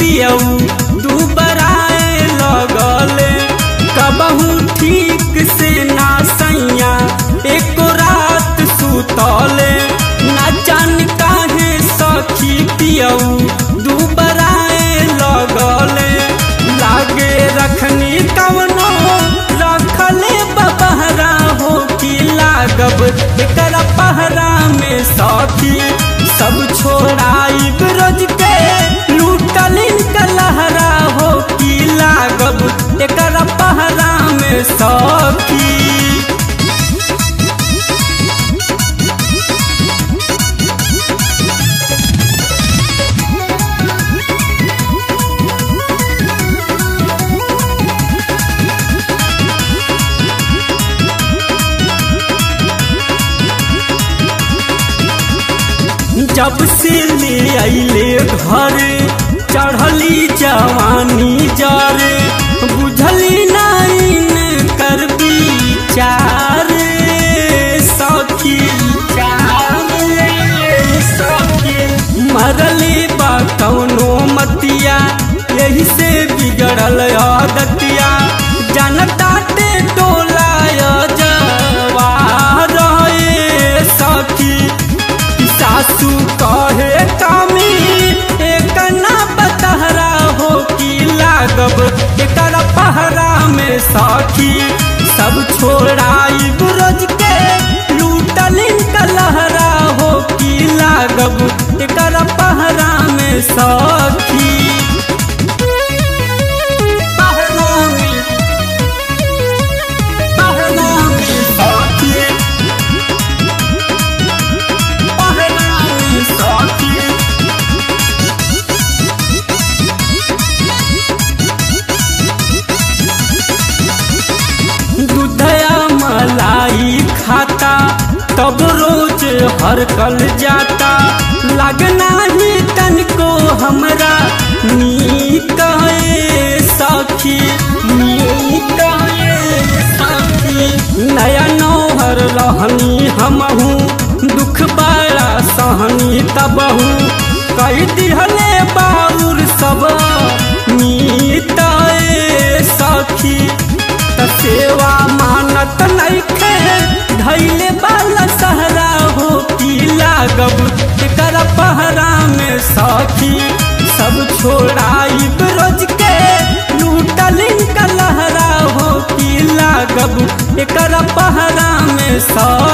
पियऊ दुबराए लगले कबहू ठीक से ना सैया एको रात सुतले ना जान काहे सखी पियऊ दुबराए लगले लागे रखनी कवनो रखले बबहरा हो कि लागब एकर पहरा में सखी सब छोड़ाई ब्रज के लूटलिन कलहरा हो कि लागब एकर पहरा में सखी जब से ले अले घर चढ़ली जवानी जरे बुझली नाइन कर विचार सखी सखी मरली बा कौनो मतिया यही से बिगड़ल आदतिया जनता ते टोला जवार सखी सासू कहे कामी एक ना बतहरा हो कि लागब एकर पहरा में सखी सब छोड़ाई ब्रज के लूटलिन कलहरा हो कि लागब एकर पहरा में सखी पहरा में पहरा में सखी दूधया मलाई खाता तब रोज हर कल जाता लगना ही तनको हमरा नीक है सखी नीक है सखी नया नौहर रहनी हमहू दुख बड़ा सहनी तबहू कई दिहले बाउर सब मीत सखी त सेवा मानत नइखे धैले बाला सहरा हो की लागब एकर पहरा में सखी सब छोड़ाई ब्रज के लूटलिन कलहरा हो की लागब एकर पहरा में सखी